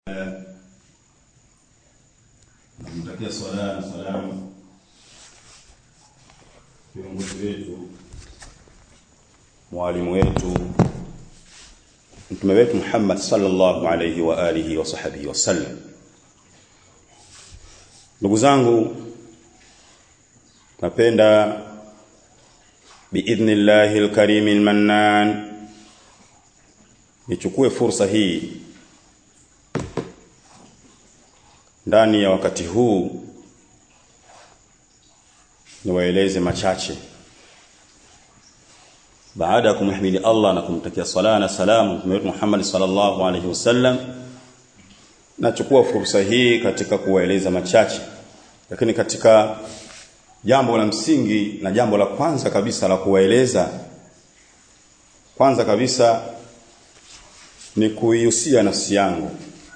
Namtakia swala na salamu viongozi wetu, mwalimu wetu, mtume wetu Muhammad sallallahu alayhi wa alihi wa sahbihi wasallam. Ndugu zangu, napenda biidhnillahi alkarim almannan nichukue fursa hii ndani ya wakati huu niwaeleze machache baada ya kumhimidi Allah na kumtakia sala na salamu Mtume wetu Muhammad sallallahu alaihi wasallam nachukua fursa hii katika kuwaeleza machache lakini katika jambo la msingi na jambo la kwanza kabisa la kuwaeleza kwanza kabisa ni kuihusia nafsi yangu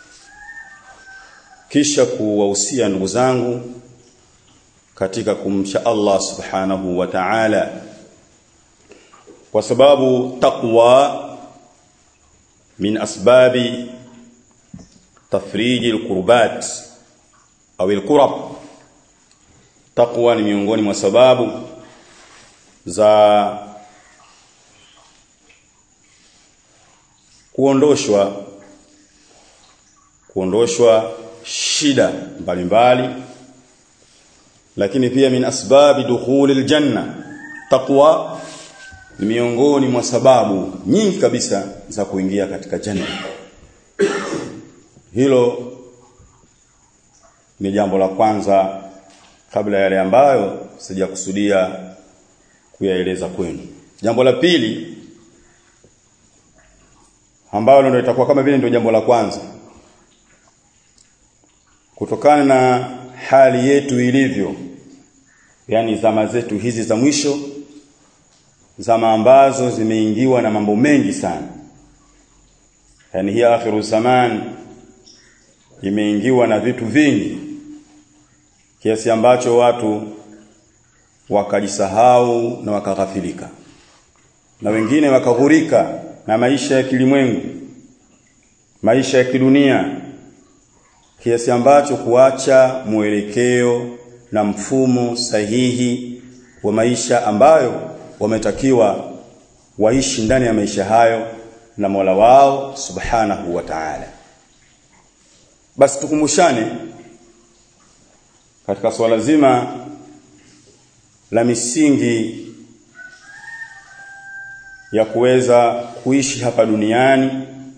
kisha kuwahusia ndugu zangu katika kumcha Allah subhanahu wa ta'ala kwa sababu taqwa min asbabi tafriji alqurbat au alqurab taqwa ni miongoni mwa sababu za kuondoshwa kuondoshwa shida mbalimbali lakini pia min asbabi dukhuli aljanna taqwa ni miongoni mwa sababu nyingi kabisa za kuingia katika janna hilo ni jambo la kwanza kabla yale ambayo sijakusudia kuyaeleza kwenu jambo la pili ambalo ndio itakuwa kama vile ndio jambo la kwanza kutokana na hali yetu ilivyo yani zama zetu hizi za mwisho zama ambazo zimeingiwa na mambo mengi sana yani hii akhiru zaman imeingiwa na vitu vingi kiasi ambacho watu wakajisahau na wakaghafilika na wengine wakaghurika na maisha ya kilimwengu maisha ya kidunia kiasi ambacho kuacha mwelekeo na mfumo sahihi wa maisha ambayo wametakiwa waishi ndani ya maisha hayo na Mola wao Subhanahu wa Ta'ala. Basi tukumbushane katika swala zima la misingi ya kuweza kuishi hapa duniani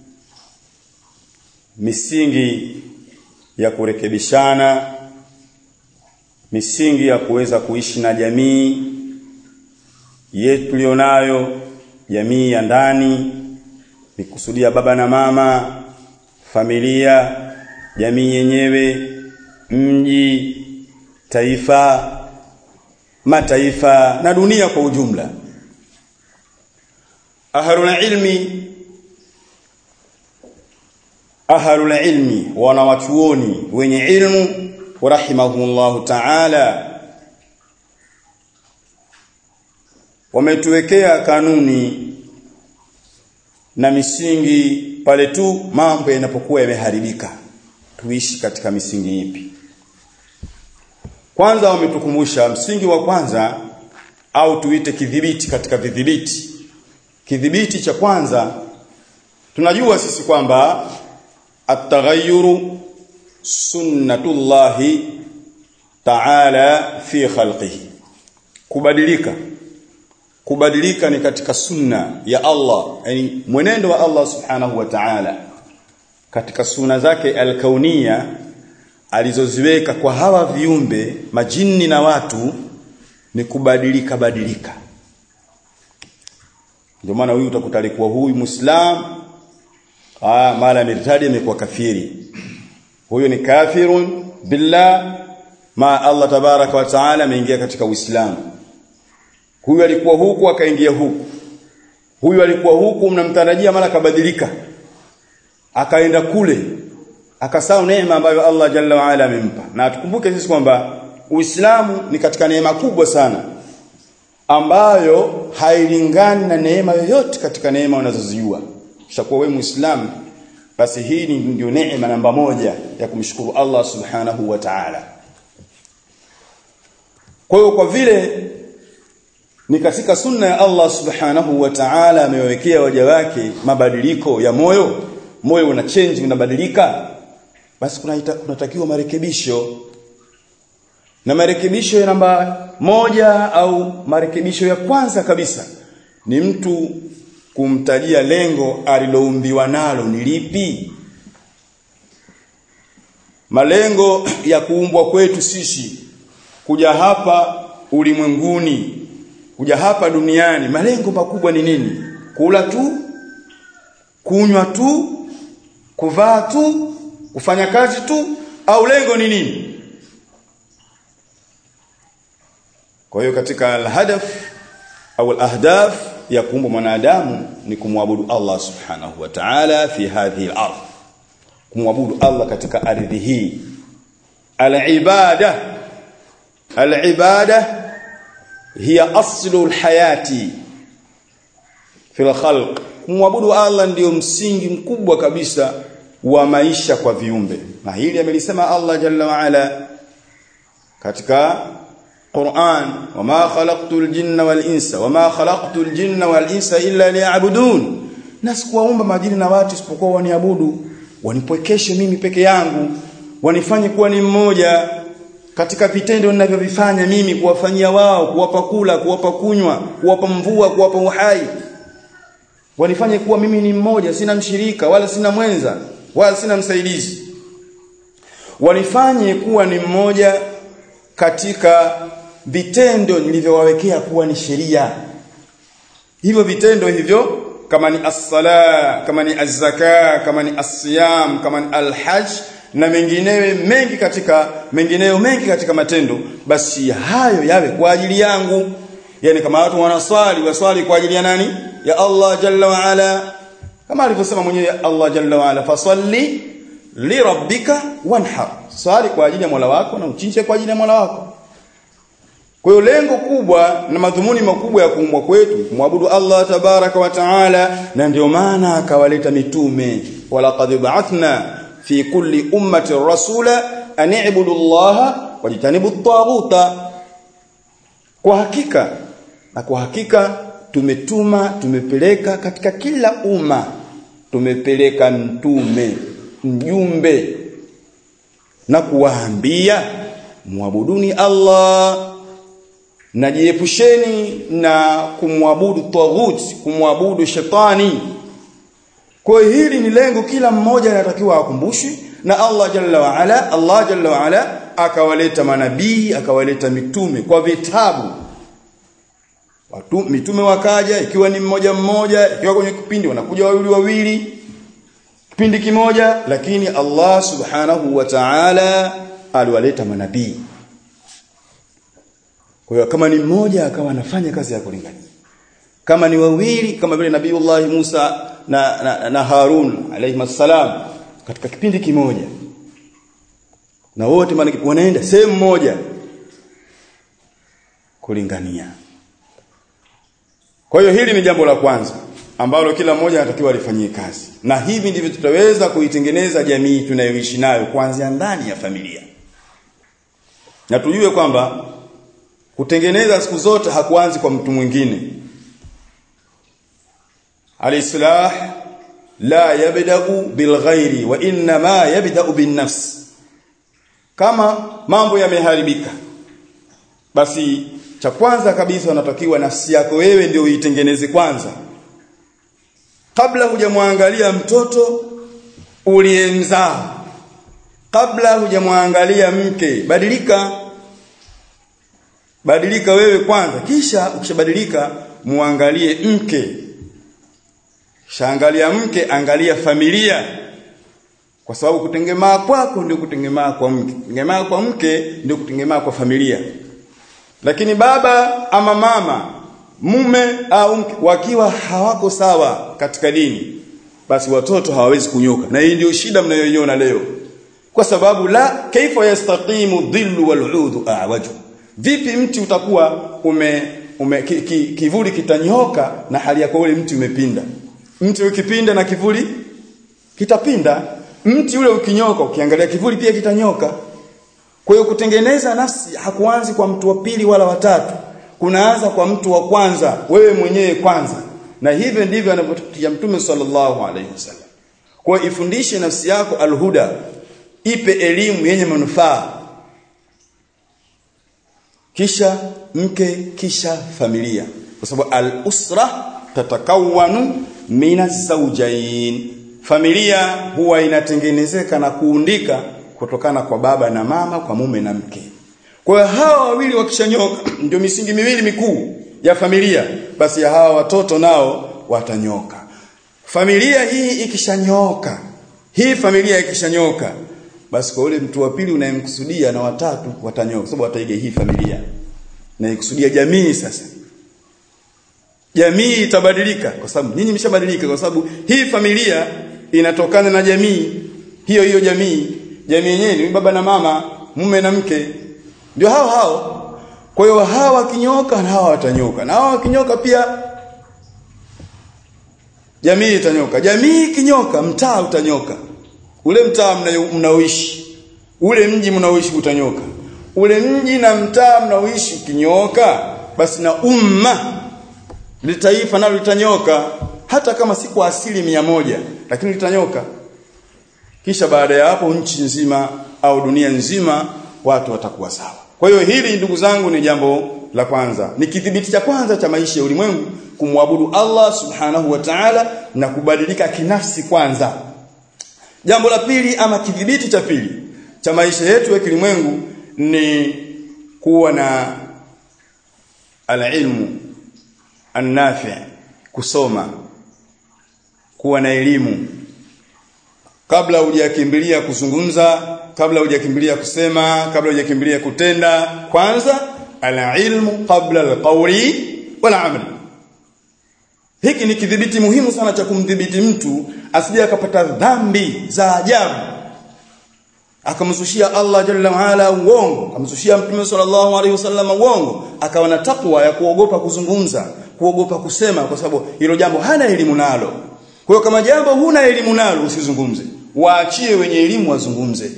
misingi ya kurekebishana misingi ya kuweza kuishi na jamii yetu tulionayo jamii ya ndani nikusudia baba na mama familia jamii yenyewe mji taifa mataifa na dunia kwa ujumla ahlul ilmi ahlul ilmi wanawachuoni wenye ilmu rahimahumullah ta'ala wametuwekea kanuni na misingi pale tu mambo yanapokuwa yameharibika tuishi katika misingi ipi kwanza wametukumbusha msingi wa kwanza au tuite kidhibiti katika vidhibiti kidhibiti cha kwanza tunajua sisi kwamba at-taghayyuru sunnatullahi ta'ala fi khalqihi kubadilika kubadilika ni katika sunna ya Allah yani mwenendo wa Allah subhanahu wa ta'ala katika sunna zake alkaunia alizoziweka kwa hawa viumbe majini na watu ni kubadilika badilika ndio maana huyu utakuta alikuwa huyu muislam ah mara mirtadi amekuwa kafiri huyu ni kafirun billah ma Allah tabaraka wa taala ameingia katika uislamu huyu alikuwa huku akaingia huku huyu alikuwa huku mnamtarajia mara kabadilika akaenda kule akasahau neema ambayo Allah jalla wa ala amempa na tukumbuke sisi kwamba Uislamu ni katika neema kubwa sana ambayo hailingani na neema yoyote katika neema unazozijua. Ushakuwa wewe Muislamu basi hii ni ndio neema namba moja ya kumshukuru Allah subhanahu wa ta'ala kwa hiyo kwa vile ni katika sunna ya Allah subhanahu wa ta'ala amewekea waja wake mabadiliko ya moyo moyo una change unabadilika basi kuna kunatakiwa marekebisho na marekebisho ya namba moja au marekebisho ya kwanza kabisa ni mtu kumtajia lengo aliloumbiwa nalo ni lipi malengo ya kuumbwa kwetu sisi kuja hapa ulimwenguni kuja hapa duniani malengo makubwa ni nini kula tu kunywa tu kuvaa tu kufanya kazi tu au lengo ni nini kwa hiyo katika alhadaf au alahdaf ya kuumba mwanadamu ni kumwabudu Allah subhanahu wa ta'ala fi hadhihi al-ardh kumwabudu Allah katika ardhi hii al-ibada al-ibada hiya aslu al-hayati fi al-khalq kumwabudu Allah ndiyo msingi mkubwa kabisa wa maisha kwa viumbe na hili amelisema Allah jalla wa ala katika Qur'an wama khalaqtul jinna wal insa wama khalaqtul jinna wal insa illa liya'budun na sikuwaumba majini na watu isipokuwa waniabudu wanipwekeshe mimi peke yangu wanifanye kuwa ni mmoja katika vitendo ninavyovifanya mimi kuwafanyia wao kuwapa kula kuwapa kunywa kuwapa mvua kuwapa uhai wanifanye kuwa mimi ni mmoja sina mshirika wala sina mwenza wala sina msaidizi wanifanye kuwa ni mmoja katika vitendo nilivyowawekea kuwa ni sheria hivyo vitendo hivyo kama ni as-sala kama ni az-zaka kama ni as-siyam kama ni al-hajj na mengineyo mengi katika mengineyo mengi katika matendo basi hayo yawe kwa ajili yangu yani kama watu wanaswali waswali kwa ajili ya nani ya Allah jalla wa ala kama alivyosema mwenyewe Allah jalla wa ala fasalli li rabbika wanhar swali kwa ajili ya Mola wako na uchinje kwa ajili ya Mola wako kwa hiyo lengo kubwa na madhumuni makubwa ya kuumbwa kwetu kumwabudu Allah tabaraka wa taala na ndio maana akawaleta mitume walaqad ba'athna fi kulli ummati rasula an i'budu Allah wajtanibu at-taghuta kwa hakika na kwa hakika tumetuma tumepeleka katika kila umma tumepeleka mtume mjumbe na kuwaambia muabuduni Allah najiepusheni na kumwabudu taghut kumwabudu shetani kwa hili ni lengo kila mmoja anatakiwa akumbushwe na Allah jalla wa ala Allah jalla wa ala akawaleta manabii akawaleta mitume kwa vitabu watu mitume wakaja ikiwa ni mmoja mmoja ikiwa kwenye kipindi wanakuja wawili wawili kipindi kimoja lakini Allah subhanahu wa ta'ala aliwaleta manabii kwa hiyo kama ni mmoja akawa anafanya kazi ya kulingania kama ni wawili kama vile nabiiullah Musa na, na, na Harun alayhi salam katika kipindi kimoja na wote maana wanaenda sehemu moja kulingania kwa hiyo hili ni jambo la kwanza ambalo kila mmoja anatakiwa alifanyie kazi na hivi ndivyo tutaweza kuitengeneza jamii tunayoishi nayo kuanzia ndani ya familia na tujue kwamba kutengeneza siku zote hakuanzi kwa mtu mwingine alislah la yabda'u bilghairi wa inna ma yabda'u bin nafs kama mambo yameharibika basi cha kwanza kabisa unatakiwa nafsi yako wewe ndio uitengeneze kwanza kabla hujamwangalia mtoto uliyemzaa kabla hujamwangalia mke badilika badilika wewe kwanza kisha ukishabadilika muangalie mke shaangalia mke angalia familia kwa sababu kutengemaa kwako ndio kutengemaa kwa mke kutengemaa kwa mke ndio kutengemaa kwa familia lakini baba ama mama mume au mke wakiwa hawako sawa katika dini basi watoto hawawezi kunyoka na hii ndio shida mnayoiona leo kwa sababu la kaifa yastaqimu dhillu wal'udu a'waju vipi mti utakuwa ume, ume ki, ki, kivuli kitanyoka na hali yako ule mti umepinda mti ukipinda na kivuli kitapinda mti ule ukinyoka ukiangalia kivuli pia kitanyoka kwa hiyo kutengeneza nafsi hakuanzi kwa mtu wa pili wala watatu kunaanza kwa mtu wa kwanza wewe mwenyewe kwanza na hivyo ndivyo anavyotutia mtume sallallahu alaihi wasallam kwa ifundishe nafsi yako alhuda ipe elimu yenye manufaa kisha mke kisha familia kwa sababu al-usra tatakawanu min az-zawjayn familia huwa inatengenezeka na kuundika kutokana kwa baba na mama kwa mume na mke kwa hiyo hawa wawili wakishanyoka ndio misingi miwili mikuu ya familia basi ya hawa watoto nao watanyoka familia hii ikishanyoka hii familia ikishanyoka basi kwa ule mtu wa pili unayemkusudia na watatu watanyoka sababu wataiga hii familia na ikusudia jamii sasa jamii itabadilika kwa sababu nyinyi mshabadilika kwa sababu hii familia inatokana na jamii hiyo hiyo jamii jamii yenyewe ni baba na mama mume na mke ndio hao hao kwa hiyo hawa kinyoka na hawa watanyoka na hawa kinyoka pia jamii itanyoka jamii kinyoka mtaa utanyoka ule mtaa mnaoishi ule mji mnaoishi utanyoka ule mji na mtaa mnaoishi kinyoka basi na umma litaifa nalo litanyoka hata kama si kwa asili mia moja lakini litanyoka kisha baada ya hapo nchi nzima au dunia nzima watu watakuwa sawa kwa hiyo hili ndugu zangu ni jambo la kwanza ni kidhibiti cha kwanza cha maisha ya ulimwengu kumwabudu Allah subhanahu wa ta'ala na kubadilika kinafsi kwanza jambo la pili ama kidhibiti cha pili cha maisha yetu ya kilimwengu ni kuwa na alilmu annafi kusoma kuwa na elimu kabla hujakimbilia kuzungumza kabla hujakimbilia kusema kabla hujakimbilia kutenda kwanza alilmu qabla alqawli wal amal hiki ni kidhibiti muhimu sana cha kumdhibiti mtu asije akapata dhambi za ajabu akamzushia Allah jalla waala uongo akamzushia mtume sallallahu alaihi wasallam uongo akawa na takwa ya kuogopa kuzungumza kuogopa kusema kwa sababu hilo jambo hana elimu nalo kwa hiyo kama jambo huna elimu nalo usizungumze waachie wenye elimu wazungumze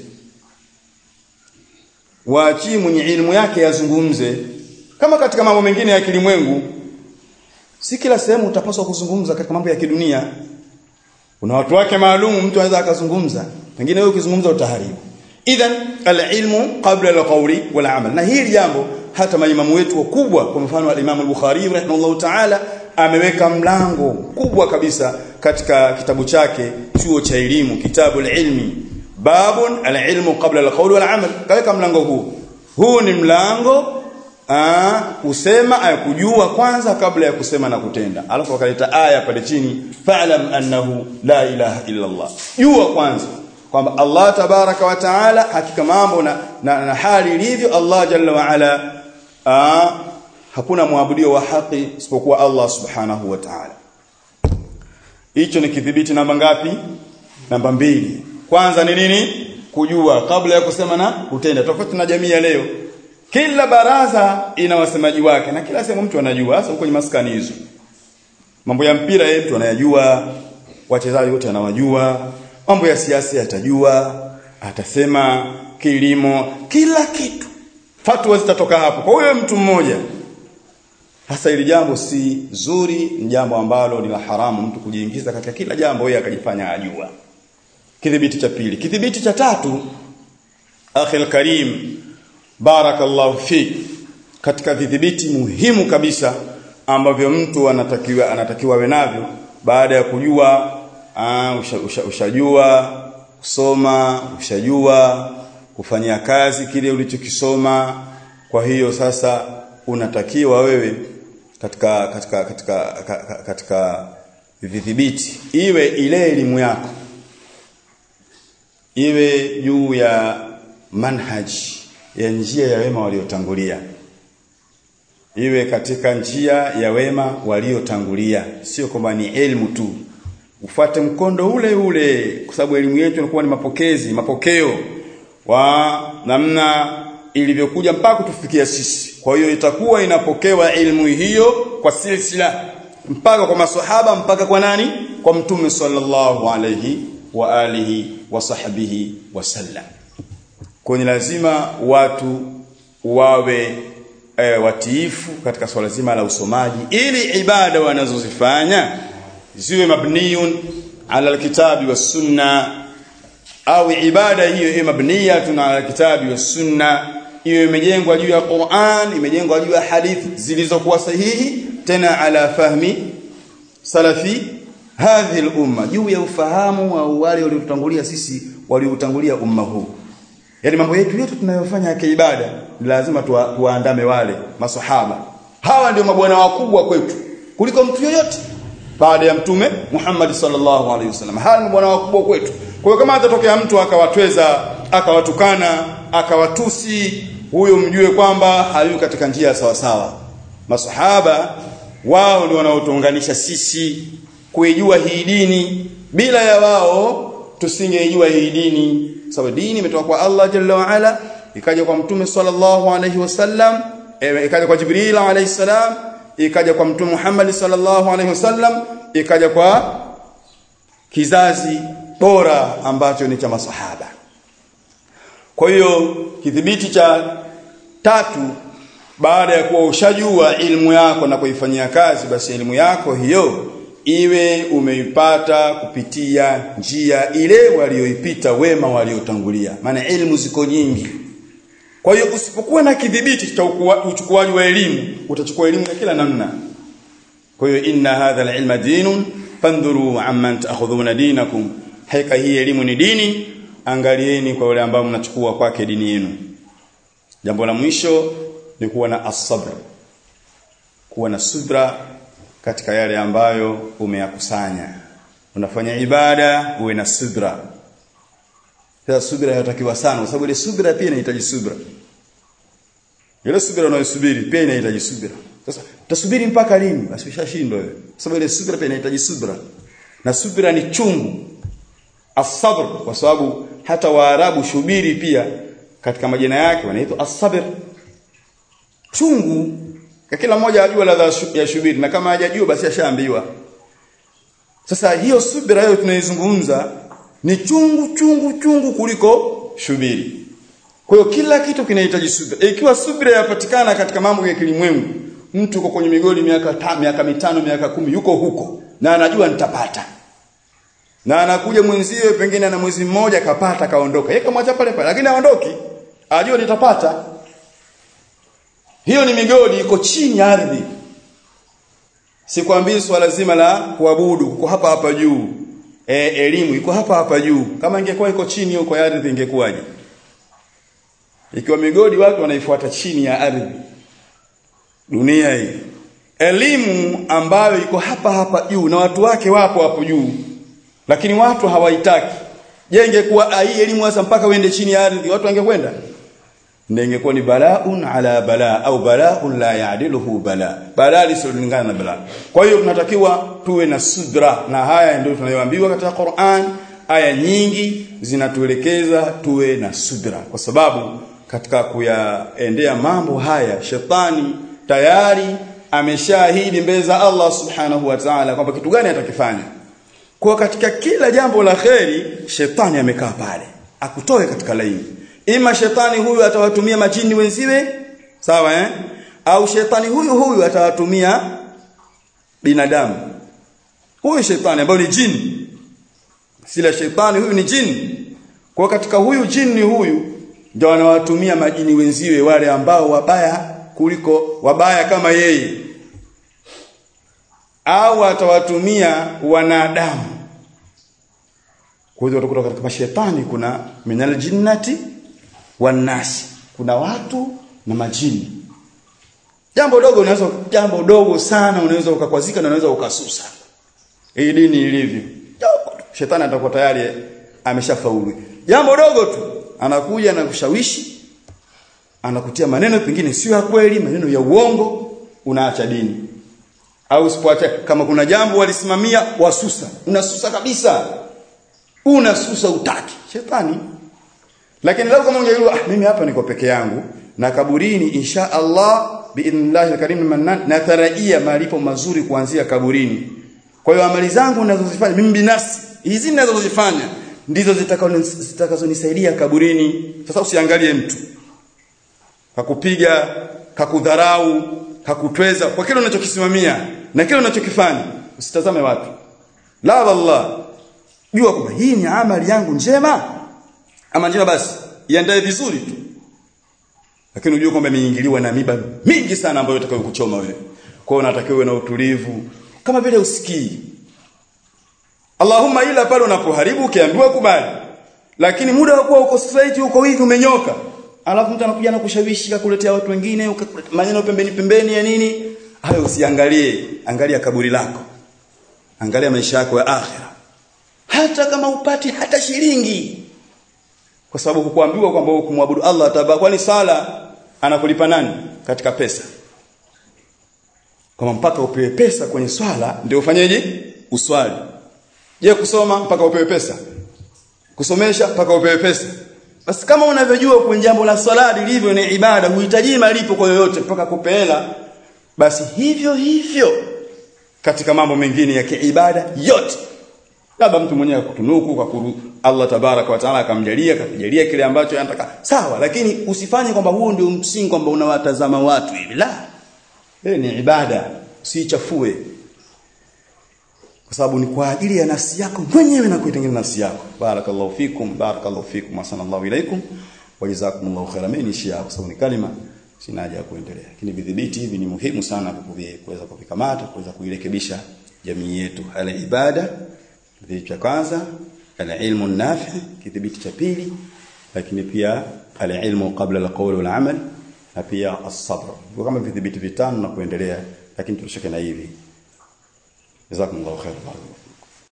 waachie mwenye elimu yake yazungumze kama katika mambo mengine ya kilimwengu si kila sehemu utapaswa kuzungumza katika mambo ya kidunia kuna watu wake maalum mtu anaweza akazungumza pengine wewe ukizungumza utaharibu idhan alilmu qabla alqawli wal amal na hili jambo hata maimamu wetu wakubwa kwa mfano al-Imam al-Bukhari rahimahullah ta'ala ameweka mlango kubwa kabisa katika kitabu chake chuo cha elimu kitabu al-ilmi babun al-ilmu qabla al-qawli wal amal kaweka mlango huu huu ni mlango aa, kusema kujua kwanza kabla ya kusema na kutenda alafu akaleta aya pale chini fa'lam annahu la ilaha illa Allah jua kwanza kwamba Allah tabaraka wa taala hakika mambo na, na, na hali ilivyo Allah jalla wa ala aa, hakuna muabudio wa haki isipokuwa Allah subhanahu wa ta'ala hicho ni kidhibiti namba ngapi namba mbili kwanza ni nini kujua kabla ya kusema na kutenda tofauti na jamii ya leo kila baraza ina wasemaji wake na kila sehemu mtu anajua hasa kwenye maskani hizo mambo ya mpira yeye mtu anayajua wachezaji wote anawajua mambo ya siasa atajua atasema kilimo kila kitu fatwa zitatoka hapo kwa huyo mtu mmoja hasa ili jambo si zuri ni jambo ambalo ni la haramu mtu kujiingiza katika kila jambo yeye akajifanya ajua kidhibiti cha pili kidhibiti cha tatu akhil karim barakallahu fik katika vidhibiti muhimu kabisa ambavyo mtu anatakiwa anatakiwa awe navyo baada ya kujua aa, usha, usha, ushajua kusoma ushajua kufanyia kazi kile ulichokisoma kwa hiyo sasa unatakiwa wewe katika katika katika katika, katika vidhibiti iwe ile elimu yako iwe juu ya manhaji ya njia ya wema waliotangulia iwe katika njia ya wema waliotangulia sio kwamba ni elimu tu ufate mkondo ule ule kwa sababu elimu yetu inakuwa ni mapokezi mapokeo wa namna ilivyokuja mpaka kutufikia sisi kwa hiyo itakuwa inapokewa elimu hiyo kwa silsila mpaka kwa maswahaba mpaka kwa nani kwa mtume sallallahu alayhi wa alihi wa sahbihi wasallam kwa ni lazima watu wawe e, watiifu katika swala zima la usomaji ili ibada wanazozifanya ziwe mabniyun ala alkitabi was sunna au ibada hiyo iwe mabniyatun ala alkitabi was sunna iwe imejengwa juu ya Qur'an imejengwa juu ya hadithi zilizokuwa sahihi tena ala fahmi salafi hadhihi al-umma juu ya ufahamu wa wale waliotangulia sisi waliotangulia umma huu yani mambo yetu yote tunayofanya ya kiibada ni lazima tuwa, tuwaandame wale masahaba hawa ndio mabwana wakubwa kwetu kuliko mtu yoyote baada ya mtume Muhammad sallallahu alaihi wasallam hawa ni mabwana wakubwa kwetu kwa hiyo kama atatokea mtu akawatweza akawatukana akawatusi huyo mjue kwamba hayu katika njia sawa sawa masahaba wao ndio wanaotuunganisha sisi kuijua hii dini bila ya wao tusingeijua hii dini sababu dini imetoka kwa Allah jalla wa ala ikaja kwa mtume sallallahu alayhi wasallam e, ikaja kwa Jibril alayhi salam ikaja kwa mtume Muhammad sallallahu alayhi wasallam ikaja kwa kizazi bora ambacho ni cha masahaba kwa hiyo kidhibiti cha tatu baada ya kuwa ushajua ilmu yako na kuifanyia kazi basi elimu yako hiyo iwe umeipata kupitia njia ile walioipita wema waliotangulia maana elimu ziko nyingi kwa hiyo usipokuwa na kidhibiti cha uchukuaji wa elimu utachukua elimu ya kila namna kwa hiyo inna hadha alilma dinun fandhuru amman ta'khudhuna dinakum haika hii elimu ni dini angalieni kwa wale ambao mnachukua kwake dini yenu jambo la mwisho ni kuwa na asabr kuwa na subra katika yale ambayo umeyakusanya unafanya ibada uwe na subra sasa subra inatakiwa sana kwa sababu ile subra pia inahitaji subra ile subra unayosubiri pia inahitaji subra sasa utasubiri mpaka lini basi ushashindwa wewe sababu ile subra pia inahitaji subra na subra ni chungu asabr kwa sababu hata waarabu shubiri pia katika majina yake wanaitwa asabr chungu kwa kila mmoja ajua ladha ya shubiri na kama hajajua basi ashaambiwa sasa hiyo subira hiyo tunaizungumza ni chungu chungu chungu kuliko shubiri kwa hiyo kila kitu kinahitaji subira ikiwa subira yapatikana katika mambo ya kilimwengu mtu uko kwenye migodi miaka ta, miaka mitano miaka kumi yuko huko na anajua nitapata na anakuja mwenzie pengine ana mwezi mmoja kapata kaondoka yeye kamwacha pale pale lakini aondoki ajua nitapata hiyo ni migodi iko chini ya ardhi sikwambii swala zima la kuabudu kuko hapa hapa juu e, elimu iko hapa hapa juu kama ingekuwa iko chini huko ya ardhi ingekuwaje ikiwa migodi watu wanaifuata chini ya ardhi dunia hii elimu ambayo iko hapa hapa juu na watu wake wapo hapo juu lakini watu hawaitaki je ingekuwa hii elimu hasa mpaka uende chini ya ardhi watu wangekwenda ndio ingekuwa ni balaun ala bala au balaun la yaadiluhu bala bala lisilingana na bala kwa hiyo tunatakiwa tuwe na sudra na haya ndio tunayoambiwa katika Qur'an aya nyingi zinatuelekeza tuwe na sudra kwa sababu katika kuyaendea mambo haya shetani tayari ameshahidi mbele za Allah subhanahu wa ta'ala kwamba kitu gani atakifanya kwa katika kila jambo la kheri shetani amekaa pale akutoe katika laini ima shetani huyu atawatumia majini wenziwe sawa eh au shetani huyu huyu atawatumia binadamu huyu shetani ambaye ni jini sila shetani huyu ni jini kwa katika huyu jini huyu ndio anawatumia majini wenziwe wale ambao wabaya kuliko wabaya kama yeye au atawatumia wanadamu kwa hiyo utakuta katika mashetani kuna minal jinnati wanasi kuna watu na majini jambo dogo unaweza jambo dogo sana unaweza ukakwazika na unaweza ukasusa hii dini ilivyo shetani atakuwa tayari ameshafaulu jambo dogo tu anakuja na kushawishi anakutia maneno pengine sio ya kweli maneno ya uongo unaacha dini au usipoacha kama kuna jambo walisimamia wasusa unasusa kabisa unasusa utaki shetani lakini leo kama ungejua ah mimi hapa niko peke yangu na kaburini insha Allah biidhnillahil karim mannan natarajia malipo mazuri kuanzia kaburini kwa hiyo amali zangu ninazozifanya mimi binafsi hizi ninazozifanya ndizo zitakazonisaidia kaburini sasa usiangalie mtu kakupiga kakudharau kakutweza kwa kile unachokisimamia na kile unachokifanya usitazame watu la wallah jua kwamba hii ni amali yangu njema ama njema basi iandae vizuri tu lakini ujue kwamba imeingiliwa na miba mingi sana ambayo itakayokuchoma wewe kwa hiyo unatakiwa uwe na utulivu kama vile usikii Allahumma ila pale unapoharibu ukiambiwa kubali lakini muda wa kuwa uko straight uko hivi umenyoka alafu mtu anakuja na kushawishi kukuletea watu wengine maneno pembeni pembeni ya nini hayo usiangalie angalia kaburi lako angalia maisha yako ya akhira hata kama upati hata shilingi kwa sababu kukuambiwa kwamba kumwabudu Allah tabaa kwani sala anakulipa nani katika pesa kama mpaka upewe pesa kwenye swala ndio ufanyeje uswali je kusoma mpaka upewe pesa kusomesha mpaka upewe pesa basi kama unavyojua kwenye jambo la swala lilivyo ni ibada huhitaji malipo kwa yoyote mpaka kupeela basi hivyo hivyo katika mambo mengine ya kiibada yote labda mtu mwenyewe akutunuku kwa kuru Allah tabaraka wa taala akamjalia akakujalia kile ambacho anataka sawa lakini usifanye kwamba huo ndio msingi kwamba unawatazama watu hivi la eh ni ibada usichafue kwa sababu ni kwa ajili ya nafsi yako mwenyewe na kuitengeneza nafsi yako barakallahu fikum barakallahu fikum wa sallallahu ilaikum wa jazakumullahu khairan mimi niishia hapo sababu ni kalima sina haja ya kuendelea lakini vidhibiti hivi ni muhimu sana kuweza kuvikamata kuweza kuirekebisha jamii yetu ala ibada kidhibiti cha kwanza alilmu nafi kidhibiti cha pili lakini pia alilmu qabla alqawl wal amal na pia as-sabr kwa kama vidhibiti vitano na kuendelea lakini tutosheke na hivi jazakumullahu khairan